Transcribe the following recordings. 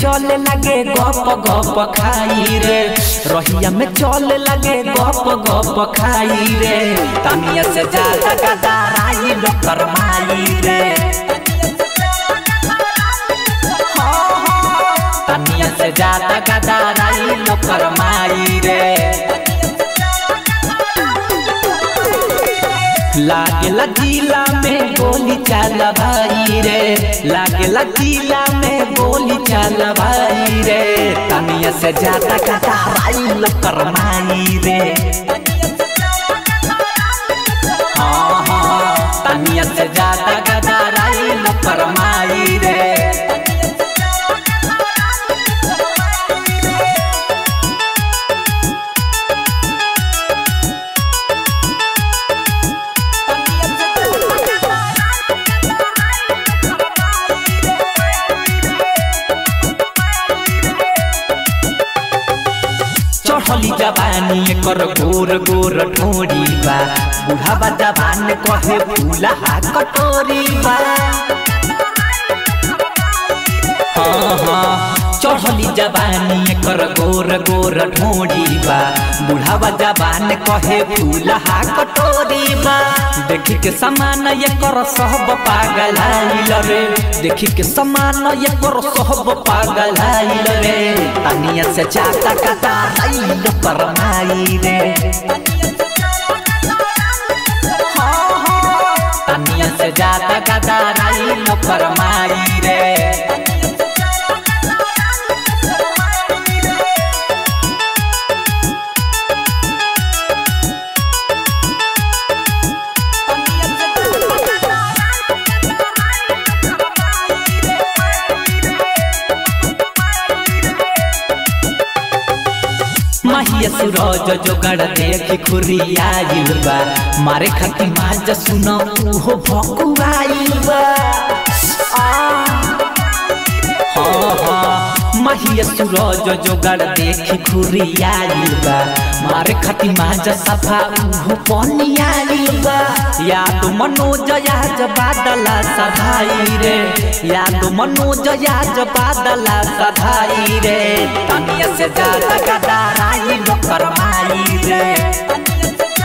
चले लगे गप गप खाई रे रहिया में चले लगे गप गप खाई रे तनिया से ज्यादा गदाराई लोकर माई रे तनिया से ज्यादा गदाराई लोकर माई रे लागेला जिला में गोली चल भाई रे लागेला जिला में गोली चल भाई रे तनिया से ज्यादा कटाराई लकर माई रे हाँ हाँ तनिया से ज्यादा कटाराई लकर माई रे चढ़ली जवानी एकर गोर गोर ठोरी बा बुढ़ावा जवान कहे फूला कटोरी बा हाँ हाँ चढ़ली जवानी एकर गोर गोर ठोरी बा बुढ़ावा जवान कहे फूला कटोरी बा देखी के समान एकर सब पागल आइल रे देखी के समान एकर सब पागल आइल रे तनिया से चाटा कटा आइल पर माई रे हाँ हाँ तनिया से जाता कटा आइल पर माई रे माहिया सूरज जोगड़ देखी खुरियाइल बा मारे खाती माज सुनो उहो भकुआइल बा आ हाँ हाँ माहिया सूरज जोगड़ देखी खुरियाइल बा मारे खाती माज सफा उहो पनियाइल बा याद मनोज याज बादला सधाई रे याद मनोज याज बादला सधाई रे तनिया से ज्यादा गदाराई लोकर माई रे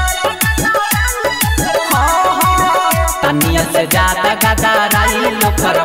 हाँ हाँ तनिया से ज्यादा गदाराई लोकर